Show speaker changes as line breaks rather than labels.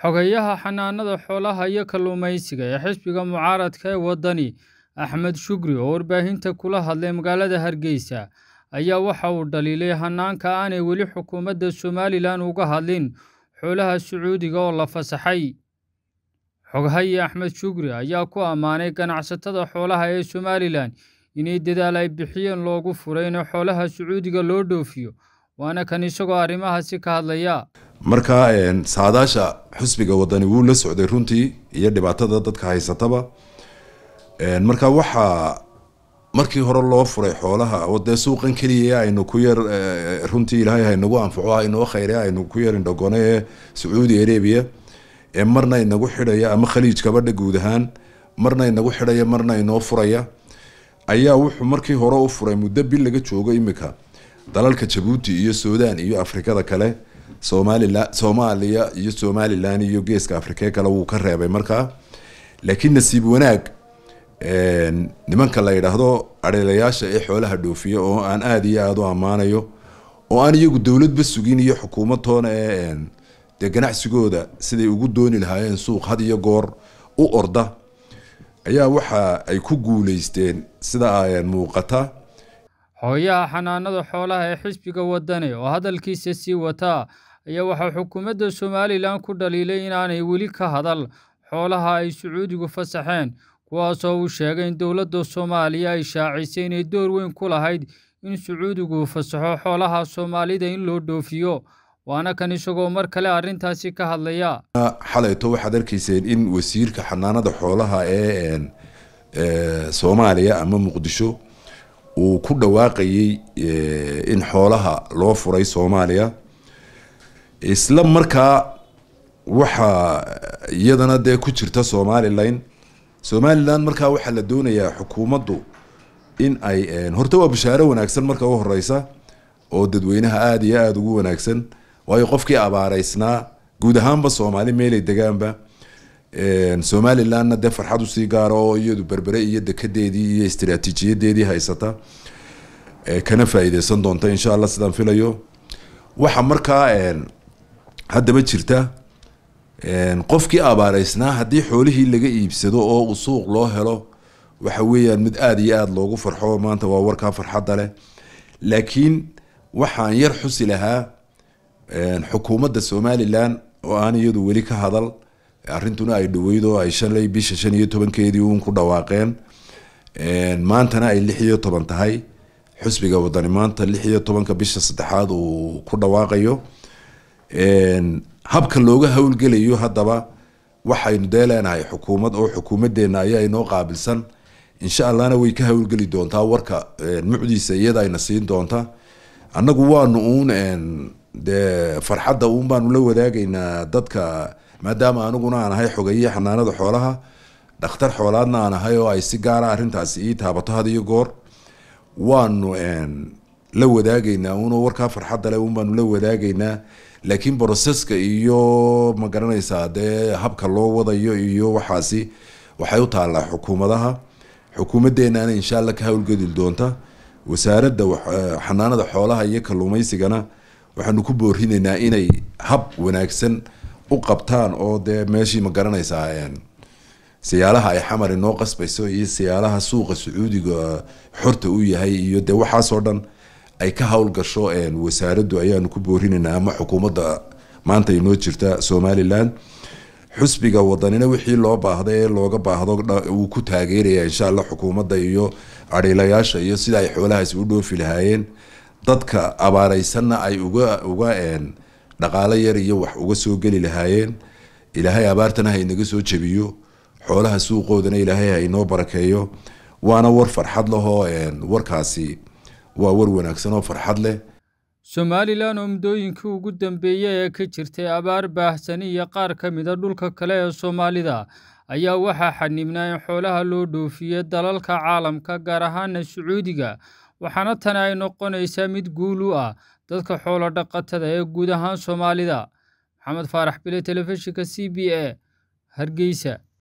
Xogayaha xanaanada xoolaha iyo kalluumeysiga ee xisbiga mucaaradka ee waddani Axmed Shukri oo warbaahinta kula hadlay magaalada Hargeysa ayaa waxa uu dhaliilay hanaanka aanay weli xukuumadda Somalilan uga hadlin xoolaha Sacuudiga oo la fasaxay. Xogaye Axmed Shukri ayaa ku ammaanay ganacsatada xoolaha ee Somalilan inay dadaal ay bixiyeen loogu furay in xoolaha Sacuudiga loo dhoofiyo, waana kan isagoo arrimahaasi ka hadlaya.
marka saadaasha xusbiga wadani wuu la socday runtii iyo dhibaatada dadka haysataba marka waxaa markii hore loo furay xoolaha oo dee suuqan keliya aynu ku yar runtii ilaahay haynagu anfaco haynoo khayre aynu ku yar indhagone ee sacuudi arabia ee marna inagu xidhaya ama khaliij kabadha guud ahaan marna inagu xidhaya marna inoo furaya ayaa wuxuu markii hore u furay muddo bil laga joogo imika dalalka jabuuti iyo suudaan iyo afrikada kale somalilan soomaaliya iyo somalilan iyo geeska afrikee kale wuu ka reebay markaa laakiin nasiib wanaag nimanka la yidhaahdo adheelayaasha ee xoolaha dhoofiya oo aan aada iyo aada u ammaanayo oo aan iyagu dowladba sugin iyo xukuumad toona ee dee ganacsigooda siday ugu dooni lahaayeen suuq had iyo goor u orda ayaa waxa ay ku guuleysteen sida muuqata
Xogayaha xanaanada xoolaha ee xisbiga waddani oo hadalkiisa sii wata ayaa waxaa xukuumadda Somalilan ku dhaliilay inaanay weli ka hadal xoolaha ay Sacuudigu fasaxeen kuwaasoo uu sheegay in dowladda Soomaaliya ay shaacisay inay door weyn ku lahayd in Sacuudigu fasaxo xoolaha Soomaalida in loo dhoofiyo waana kan isagoo mar kale arrintaasi ka hadlaya
xalayto waxaad arkayseen in wasiirka xanaanada xoolaha ee Soomaaliya ama Muqdisho uu ku dhawaaqayay in xoolaha loo furay Soomaaliya isla markaa waxaa iyadana dee ku jirta Somaliland Somaliland markaa waxaa la doonayaa xukuumaddu in ay horta waa bishaaro wanaagsan marka u horeysa oo dadweynaha aada iyo aada ugu wanaagsan waayo qofkii abaareysnaa guud ahaanba Soomaali meelay degaanba somalilandna dee farxad usii gaara oo iyadu berbere iyo dekedeedii iyo istiraatiijiyadeedii haysata kana faa'iideysan doonta insha allah sidaan filayo waxa markaa haddaba jirta qofkii abaareysnaa haddii xoolihii laga iibsado oo uu suuq loo helo waxa weeyaan mid aada iyo aada loogu farxo maanta waa warkaa farxadda leh laakiin waxaan yar xusi lahaa xukuumadda somalilan oo aan iyadu weli ka hadal arrintuna ay dhaweyd oo ay shalay bisha shan iyo tobankeedii uun ku dhawaaqeen maantana ay lix iyo toban tahay xusbiga wadani maanta lix iyo tobanka bisha saddexaad uu ku dhawaaqayo habka looga howlgelayo haddaba waxaynu dee leenahay xukuumad oo xukuumadeena ayaa inoo qaabilsan insha allahna way ka howlgeli doontaa warka mucdiisa iyada ayna siin doonta annagu waanu uun dee farxadda uun baanu la wadaagaynaa dadka maadaama aniguna aan ahay xogeeye xanaanada xoolaha dhakhtar xoolaadna aan ahay oo ay si gaara arrintaasi ii taabato had iyo goor waanu la wadaagaynaa uno warkaa farxadda leh un baanu la wadaagaynaa laakiin broseska iyo ma garanaysaa dee habka loo wadayo iyo waxaasi waxay u taallaa xukuumadaha xukuumadeenana insha allah ka howlgeli doonta wasaaradda xanaanada xoolaha iyo kalluumeysigana waxaanu ku boorinaynaa inay hab wanaagsan u qabtaan oo dee meeshii ma garanaysaa siyaalaha ay xamar inoo qasbayso iyo siyaalaha suuqa sacuudiga xorta u yahay iyo dee waxaasoo dhan ay ka howlgasho wasaaraddu ayaanu ku boorinaynaa ama xukuumadda maanta inoo jirta somalilan xusbiga wadanina wixii loo baahda ee looga baahdo wuu ku taageeraya insha allah xukuumadda iyo adhiilayaasha iyo sida ay xoolahaasi u dhoofi lahaayeen dadka abaareysanna ay uga uga dhaqaalo yar iyo wax uga soo geli lahaayeen ilaahay abaartana haynaga soo jebiyo xoolaha suuqoodana ilaahay haynoo barakeeyo waana war farxad lahoo warkaasi waa war wanaagsan oo farxad leh
somalilan oo muddooyinkii ugu dambeeyey ee ka jirtay abaar baahsani iyo qaar ka mida dhulka kale ee soomaalida ayaa waxaa xanibnaa in xoolaha loo dhoofiyo dalalka caalamka gaar ahaana sacuudiga waxaana tani ay noqonaysaa mid guul u ah dadka xoolo dhaqatada ee guud ahaan soomaalida maxamed faarax bile telefishinka c b a hargeysa